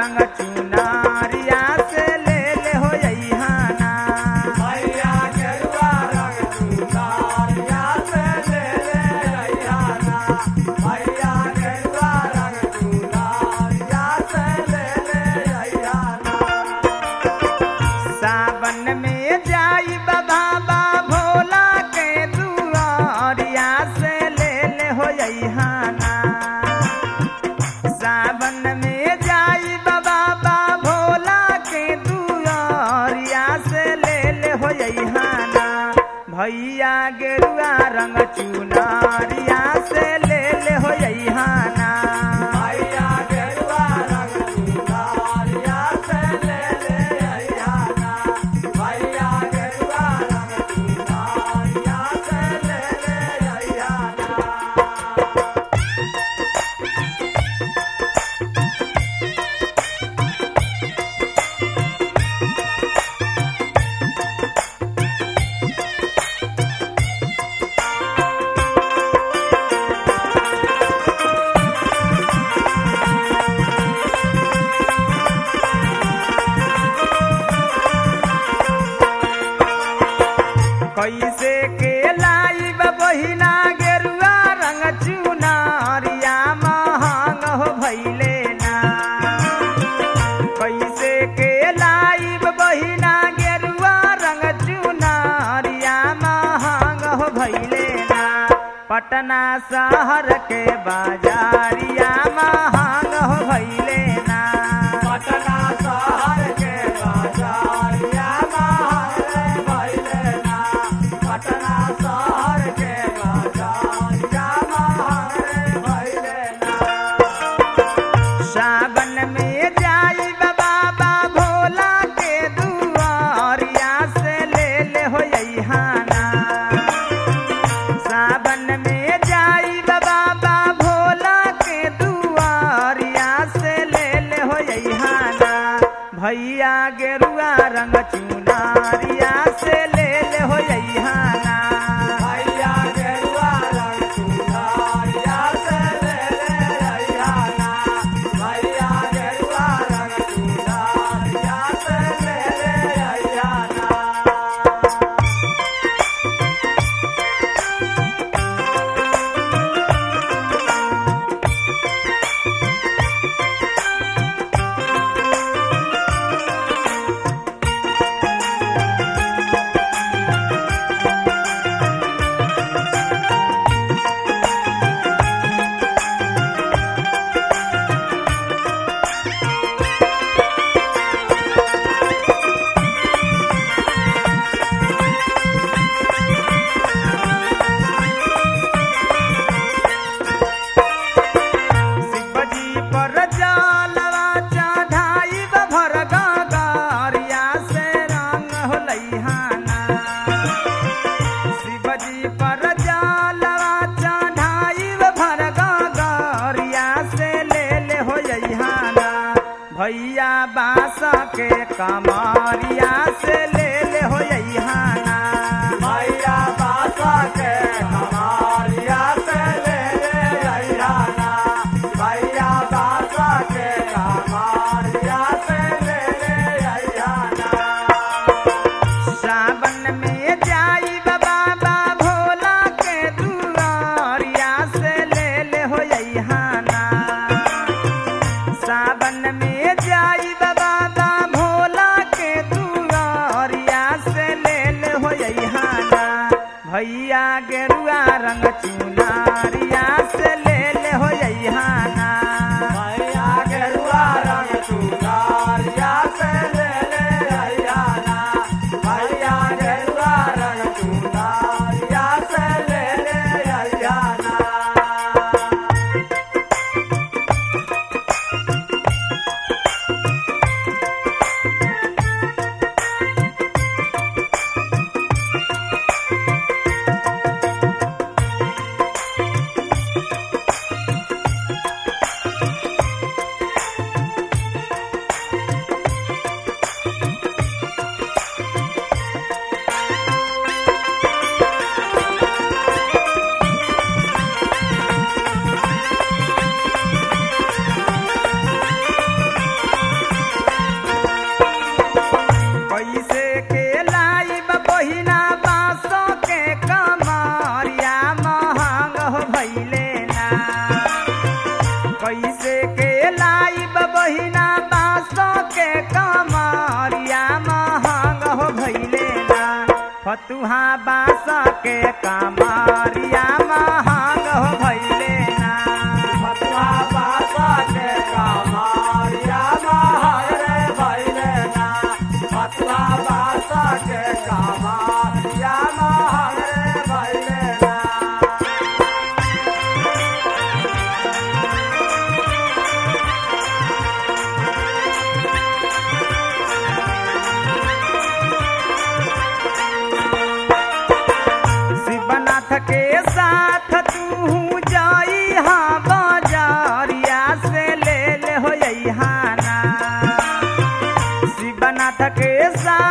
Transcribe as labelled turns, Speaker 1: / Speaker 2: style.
Speaker 1: रंग चुनारिया से ले ले हो जइहाना
Speaker 2: भैया गेरुआ रंग चुनारिया से ले ले अइहाना भैया गेरुआ रंग चुनारिया से ले ले अइहाना
Speaker 1: सावन में जाई बाबा भोला के दुआरिया से ले ले हो जइहाना सावन में जाई बाबा भोला के दुआरिया से ले ले हो जइहाना भैया गेरुआ रंग चुनारिया से ले ले हो जइहाना
Speaker 2: भैया गेरुआ रंग चुनारिया से ले ले अइहाना भैया गेरुआ रंग चुनारिया से ले ले अइहाना
Speaker 1: कैसे के लाइब बहिना गेरुआ रंग चुनारिया महंग हो भैले ना कैसे के लाइब बहिना गेरुआ रंग चुनारिया महंग हो भैले ना पटना शहर के बाजारिया महंग हो भैले ना
Speaker 2: पटना शहर के बाजारिया महल भइले ना पटना शहर के बाजारिया महल भइले ना
Speaker 1: सावन में जाई बाबा भोला के दुआरिया से ले ले हो जइहाना सावन में जाई बाबा भोला के दुआरिया से ले ले हो जइहाना भैया गेरुआ रंग चुनारिया से ले ले हो जइहाना
Speaker 2: भैया गेरुआ रंग चुनारिया से ले ले अइहाना भैया गेरुआ रंग चुनारिया से ले ले अइहाना
Speaker 1: शिवजी पर जलवा चढ़ाई भर गारिया से रंग हो लइहाना शिवजी पर जलवा चढ़ाई भर गारिया से ले ले हो जइहाना भैया बास के कमरिया से ले ले हो जइहाना
Speaker 2: भैया बासा के कमारिया से ले ले अइहाना भैया बासा के कमारिया से ले ले अइहाना
Speaker 1: सावन में जाई बाबा भोला के दुआरिया से ले ले हो जइहाना सावन में जाई बाबा भोला के दुआरिया से ले ले हो जइहाना काठ के सा